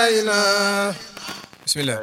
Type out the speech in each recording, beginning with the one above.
ilaha bismillah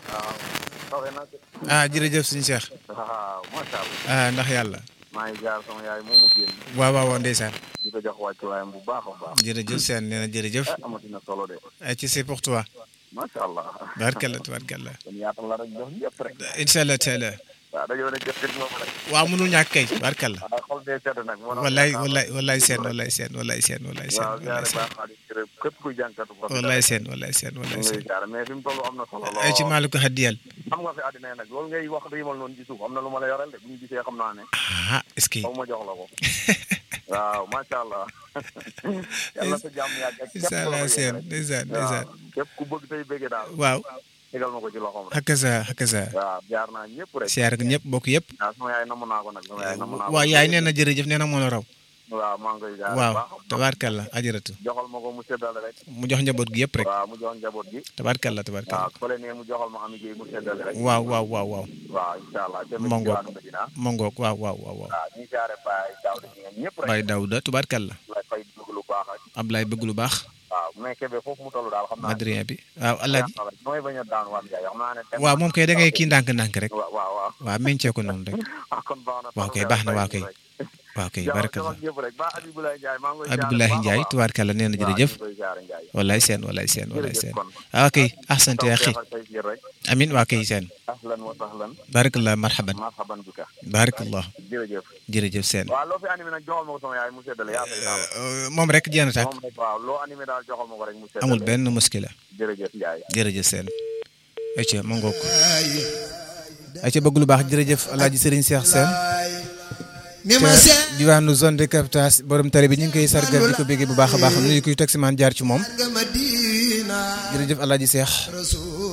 ah jërëjëf suñu Cheikh waaw macha allah ah ndax yàlla maa ngi jaar sama yaay moomu génn waaw waaw waaw ndeysaan di ko jox wàccuwaayam bu baax a baax jërëjëf seen nee na jërëjëf ah amatina solo de ay ci c'est pour toi macha allah barkalla tabarkalla kon yaatal la rek jox ñëpp rek incha allah taala waaw dañoo ne jëf moom rek waaw mënul ñàkk kay barkalla waaw xol dee sedd nag moo tax wallaay wallaay wallaay seen wallaay seen wallaay seen wallaay seen waaw wallaay jaare seen baax naa di gërëm képp kuy jànkatu ko wallaay seen wallaay seen ñu wallaay ngi seen lay jaare mais fi mu toll am na solo ay ci lool maalu ko haddiyal xam nga fi àddina yi nag loolu ngay wax riimal noonu ci suuf am na lu ma la yoreel de bu ñu gisee xam naa ne ah est-ce que faw ma jox la ko waaw macha allah yàlla sa jàmm yàgg ak képp incha ku la allah ko seen yéene rek. ndeysaan waaw ndeysaan képp ku bëgg tey bëggee daal waaw tegal ma ko ci loxoom rek hakaza hakaza waaw jaar naa ñëpp rek siyaar ak ñëpp bokk yëpp waaw sama yaay namu naa ko nag sama yaay namu naa ko waaw yaay nee na jërëjëf nee na moo la raw waaw maa ngi koy jaar waaw baax tabarkalla ajaratu joxal ma ko mu seddale rek mu jox njaboot gi yëpp rek waaw mu jox njaboot gi tabarkalla waaw tabarkalla fële ne mu joxal ma ami mu seddale rek waaw waaw waaw waaw waaw incha allah jëme Mongo. ci waanu Medina mongoog waaw waaw waaw waaw waaw ñi jaare baay daaw di ngeen ñëpp rek Baye Daouda tubarkalla lay fay bëgg lu baax ak Ablaye bëgg lu baax waaw mais Kébé foofu mu toll daal xam naa Adrien bi waaw Alaaji mooy bañ a daan waan jaay xam naa ne tem- waaw moom kay da ngay kii ndànk-ndànk rek waaw waaw waaw waaw meñcee ko noonu rek ah kon baax na waaw kay baax na waaw kay waaw kay barakalla ñëpp rek ba Abibulaye Ndiaye maa ngi koy Abdoulaye Ndiaye tubaarkalla nee na jërëjëf koy jaare Ndiaye wallaay seen wallaay seen wallaay jërëjëf seen kon waaw kay ahsante ya axi tawfeex ak taysiir rek amin waa kay seen ahlan wa sahlan barakallah marhaban marhaban bika barakallah jërëjëf jërëjëf seen waaw loo fi animé nag joxal ma ko sama yaay mu seddale yaa fay daal moom rek jéem a tàkk moom rek waaw loo animé daal joxal ma ko rek mu seddale amul benn muskila jërëjëf Ndiaye jërëjëf seen ayca ma ngoog ayca bëgg lu baax jërëjëf alaaji Serigne Cheikh Sène ni ma ca seet diwaanu zone de captage borom tali bi ñu ngi koy sargal di ko béggee bu baax a baax nuyu kuy taximaan jaar ci moom nga Madina jërëjëf alaaji Cheikh rasul